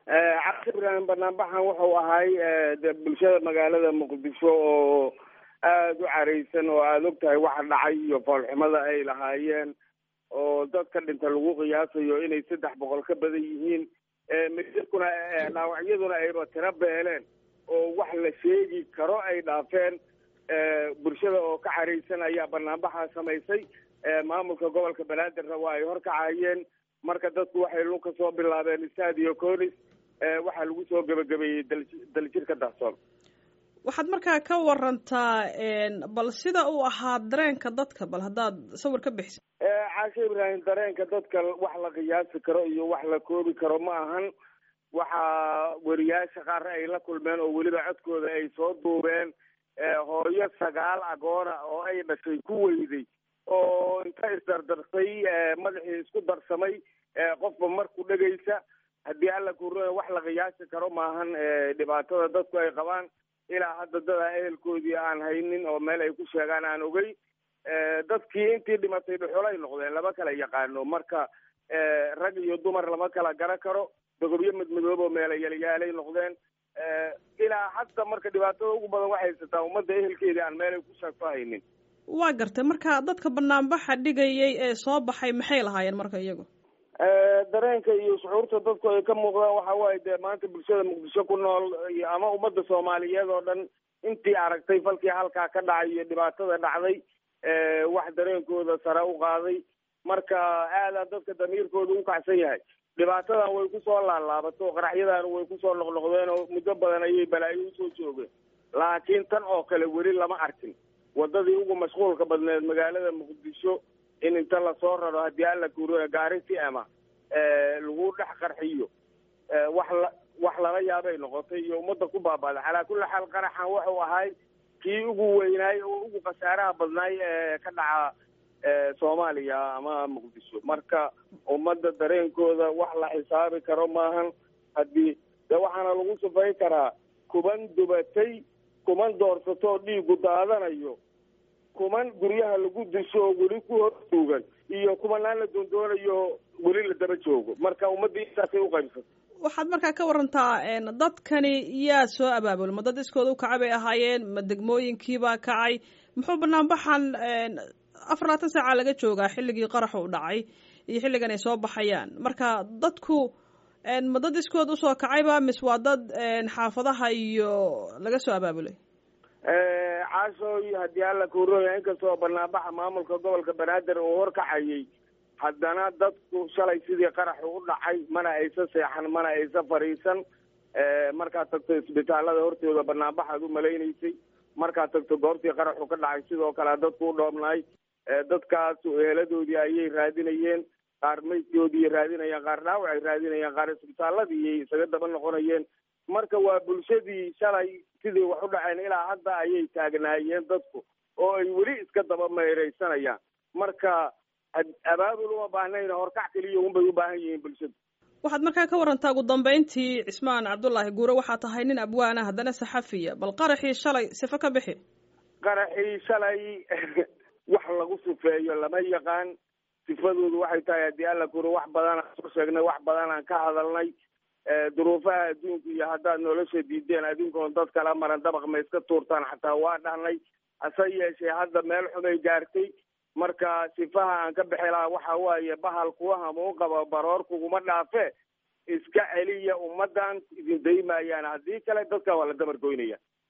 cabdi ibraahim banaanbaxan wuxuu ahay de bulshada magaalada muqdisho oo aada u caraysan oo aada og tahay waxa dhacay iyo foolxumada ay lahaayeen oo dadka dhinta lagu qiyaasayo inay saddex boqol ka badan yihiin midkuna dhaawacyaduna ayba tiro beeleen oo wax la sheegi karo ay dhaafeen bulshada oo ka caraysan ayaa banaanbaxa samaysay maamulka gobolka banaadirna waa ay horkacayeen marka dadku waxay lug ka soo bilaabeen stadio conis waxaa lagu soo gebagabeeyey daljirka dahsoon waxaad markaa ka warantaa bal sida uu ahaa dareenka dadka bal haddaad sawir ka bixisa caashe ibraahim dareenka dadka wax la qiyaasi karo iyo wax la koobi karo ma ahan waxaa weriyaasha qaar ay la kulmeen oo weliba codkooda ay soo duubeen hooyo sagaal agoona oo ay dhashay ku weyday oo inta isdardarsay madaxii isku darsamay qofba marku dhegaysa haddii alla kuurada wax la qiyaasi karo maahan dhibaatada dadku ay qabaan ilaa hadda dadaa ehelkoodii aan haynin oo meel ay ku sheegaan aan ogey dadkii intii dhimatay dhuxulay noqdeen lama kala yaqaano marka rag iyo dumar lama kala gara karo dogobyo madmadoob oo meela yalyaalay noqdeen ilaa hadda marka dhibaatada ugu badan waxay haysataa ummadda ehelkeedii aan meel ay ku sheegto haynin waa gartay marka dadka banaanbaxa dhigayay ee soo baxay maxay lahaayeen marka iyagu dareenka iyo shucuurta dadku ay ka muuqdaan waxa waaye dee maanta bulshada muqdisho ku nool ama ummadda soomaaliyeed oo dhan intii aragtay falkii halkaa ka dhacay iyo dhibaatada dhacday wax dareenkooda sare u qaaday marka aadaa dadka damiirkooda u kacsan yahay dhibaatadan way kusoo laalaabato qaraxyadan way kusoo noqnoqdeen oo muddo badan ayay balaayo usoo joogeen laakiin tan oo kale weli lama arkin wadadii ugu mashquulka badneed magaalada muqdisho in inta lasoo raro haddii alla kuuriyo gaari si ama lagu dhex qarxiyo wax la wax lala yaabay noqotay iyo ummadda ku baabaaday calaa kulli xaal qaraxan wuxuu ahay kii ugu weynaay oo ugu khasaaraha badnaay ee ka dhaca soomaaliya ama muqdisho marka ummadda dareenkooda wax la xisaabi karo maahan haddii de waxaana lagu sufay karaa kuman dubatay kuman doorsatoo dhiigu daadanayo kuman guryaha lagu disho oo weli ku hor tuugan iyo kumanaan la doondoonayo weli la daba joogo marka ummadda intaasay u qaybsatay waxaad markaa ka warantaa dadkani yaa soo abaabul ma dad iskooda u kacay bay ahaayeen ma degmooyinkiibaa kacay muxuu banaanbaxan afar labaatan saaca laga joogaa xilligii qaraxu u dhacay iyo xilligan ay soo baxayaan marka dadku ma dad iskood usoo kacayba mise waa dad xaafadaha iyo laga soo abaabulay caashooy haddii alla kuurooya inkastoo banaanbaxa maamulka gobolka banaadir uu horkacayay haddana dadku shalay sidii qaraxu u dhacay mana aysa seexan mana aysa fadhiisan markaad tagto isbitaalada hortooda banaanbaxaad u malaynaysay markaad tagto goobtii qaraxu ka dhacay sidoo kale dadku u dhoobnaay dadkaas eeladoodii ayay raadinayeen qaar maydkoodii raadinayaan qaar dhaawac ay raadinayaan qaar isbitaaladii isaga daba noqonayeen marka waa bulshadii shalay sidii wax u dhaceen ilaa hadda ayay taagnaayeen dadku oo ay weli iska daba meereysanayaan marka abaabul uma baahnayna horkac keliya unbay u baahan yihiin bulshadu waxaad markaa ka warantaa ugu dambeyntii cismaan cabdullaahi guure waxaa tahay nin abwaana haddana saxafiya bal qaraxii shalay sifo ka bixi qaraxii shalay wax lagu sifeeyo lama yaqaan sifadoodu waxay tahay haddii alla kuri wax badanaan soo sheegnay wax badanaan ka hadalnay duruufaha adduunka iyo haddaad nolosha diideen adinkoon dad kala maran dabaq ma iska tuurtaan xataa waa dhahnay hase yeeshee hadda meel xumay gaartay marka sifaha aan ka bixi lahaa waxa waaye bahal kuwa hamuun qaba baroor kuguma dhaafe iska celiya ummaddan idin daymayaan haddii kale dadkan waa la dabar goynaya